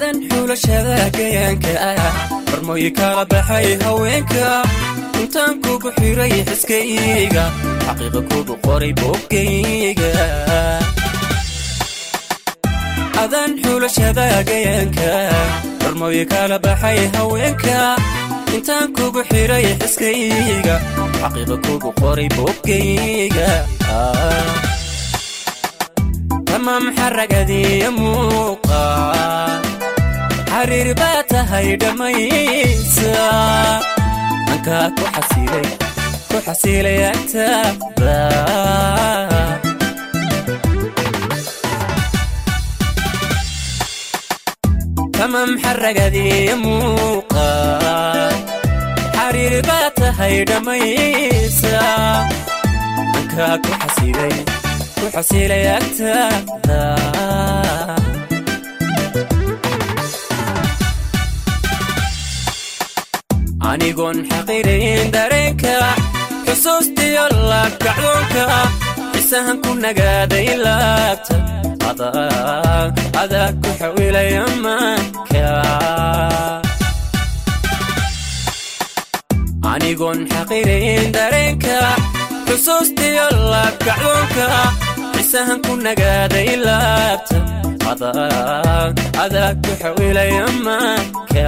adan xulashada gayaanka ah barmooyi kala baxay haweenka intaan kugu xiray xiskayga xaqiiqa kugu qoray boggayga adan xulashada gayaanka barmooyi kala baxay haweenka intaan kugu xiray xiskayga xaqiiqa kugu qoray boggayga tamaam xaragadiya muuqa xariir baa tahay dhammaysa ankaa ku xasilay ku xasilay agtaada tamaam xaragadiya muuqa xariir baa tahay dhammaysa ankaa ku xasilay ku xasilay agtaada anigoon xaqirayn dareenka xusuustiyo laabkacdoonka isahan ku nagaaday laabta adaa ku xawilaya maanka anigoon xaqirayn dareenka xusuustiyo laabkacdoonka isahan ku nagaaday laabta adaa ku xawilaya maanka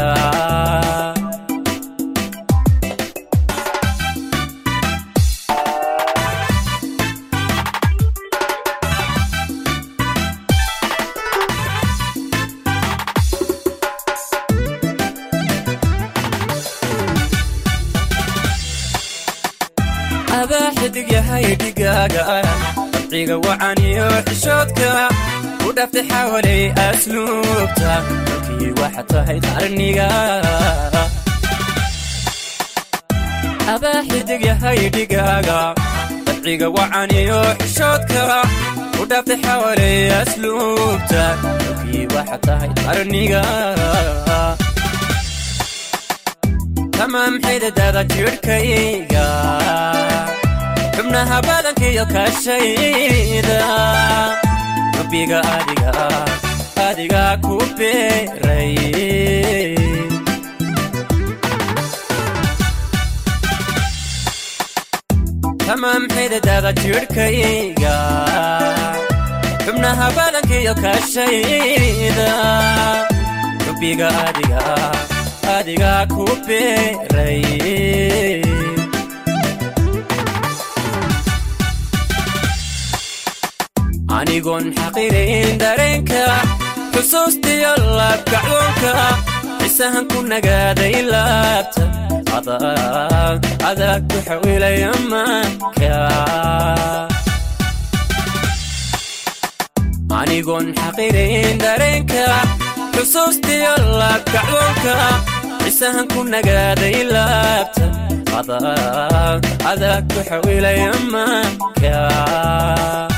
adaa xidig yahay dhigaaga dabciga wacan iyo xishoodka u dhaftay xawalay asluubta dalkii waxa tahay qarniga adaa xidig yahay dhigaaga dabciga wacan iyo xishoodka u dhaftay xawalay asluubta dalkii waxa tahay qarniga tamaam xididada jidhkayga xubnaha badankiyo kashayda rabbiga adiga adiga ku beeray tamaam xididada jidhkayga xubnaha badankiyo kashayda rabbiga adiga adiga ku beeray anigoon xaqirayn dareenka xusuustiyo laabkacdoonka isahan ku nagaaday laabta adaa ku xawilaya maanka anigoon xaqirayn dareenka xusuustiyo laabkacdoonka isahan ku nagaaday laabta adaa ku xawilaya maanka